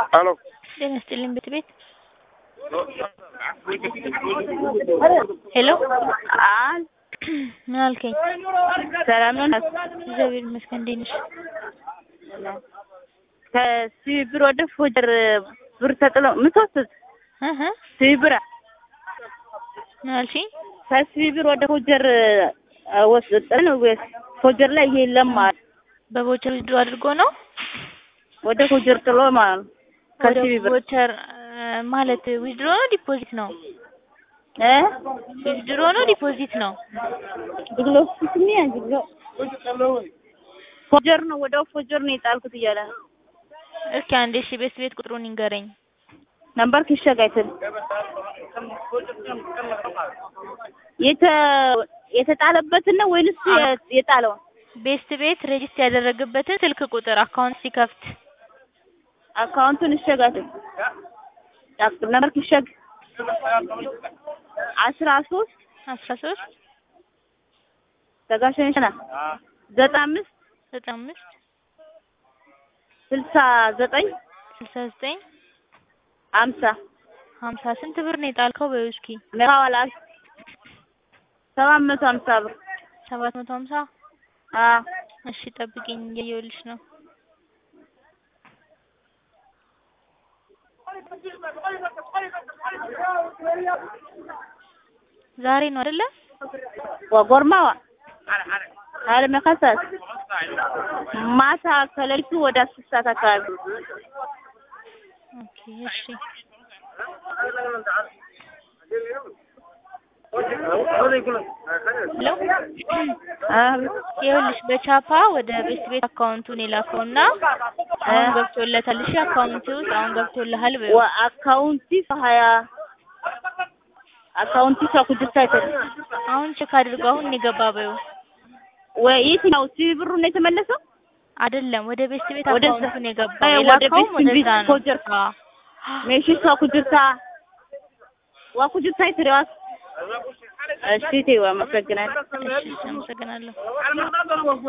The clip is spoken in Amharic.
ሄሎ ጤና ይስጥልኝ ቤት ቤት ሄሎ አል ምን አልከኝ? ሰላም ነው። እግዚአብሔር ይመስገን። እንዴት ነሽ? ከሲቢ ብር ወደ ፎጀር ብር ተጥሎ ምትወስድ እህ ሲቢ ብር ምን አልሽኝ? ከሲቢ ብር ወደ ፎጀር ወስድ ነው ወይስ ፎጀር ላይ ይሄ የለም ማለት በቮቸር ዊዝድሮ አድርጎ ነው ወደ ፎጀር ጥሎ ማለት ነው። ወደ ከሲቢ ብር ቮቸር ማለት ዊዝድሮ ነው ዲፖዚት ነው? እ ዊዝድሮ ነው ዲፖዚት ነው? ድግሎ ስሚ ድግሎ ፎጀር ነው ወደ ፎጀር ነው የጣልኩት እያለ ነው። እስኪ አንዴ እሺ ቤት ቤት ቁጥሩን ይንገረኝ። ነምበር ክሸጋይትን የተ የተጣለበትን ነው ወይንስ የጣለውን? ቤስት ቤት ሬጅስተር ያደረገበትን ስልክ ቁጥር አካውንት ሲከፍት አካውንቱን እሸጋትን ነምበር ክሸግ አስራ ሶስት አስራ ሶስት ተጋሸንሽና ዘጠና አምስት ዘጠና አምስት ስልሳ ዘጠኝ ስልሳ ዘጠኝ አምሳ ሀምሳ ስንት ብር ነው የጣልከው? በይው እስኪ መዋላ ሰባት መቶ ሀምሳ ብር ሰባት መቶ ሀምሳ አ እሺ ጠብቂኝ እያየሁልሽ ነው። ዛሬ ነው አይደለ? ወጎርማዋ አለ መከሰስ ማታ ከሌሊቱ ወደ አስር ሰዓት አካባቢ ኦኬ እሺ ሄሎ ይኸውልሽ በቻፓ ወደ ቤት ቤት አካውንቱን የላከውና አሁን ገብቶለታል። እሺ አካውንት ውስጥ አሁን ገብቶልሃል በይው። ወአካውንቲ ሀያ አካውንቲ ሰኩጅታ አይተል አሁን ቼክ አድርገው አሁን የገባ በይው። ወይ የትኛው ሲቢ ብሩ ነው የተመለሰው? አይደለም ወደ ቤት ቤት ወደ- አካውንቱን የገባ አይ፣ ወደ የላከውም ቤት ቤት ወደዛ ነው። ፎጀር አዎ። ሜሺ ሰኩጅታ ዋኩጅታ ይትሪዋስ እሺ ተይው፣ አመሰግናለሁ። እሺ አመሰግናለሁ።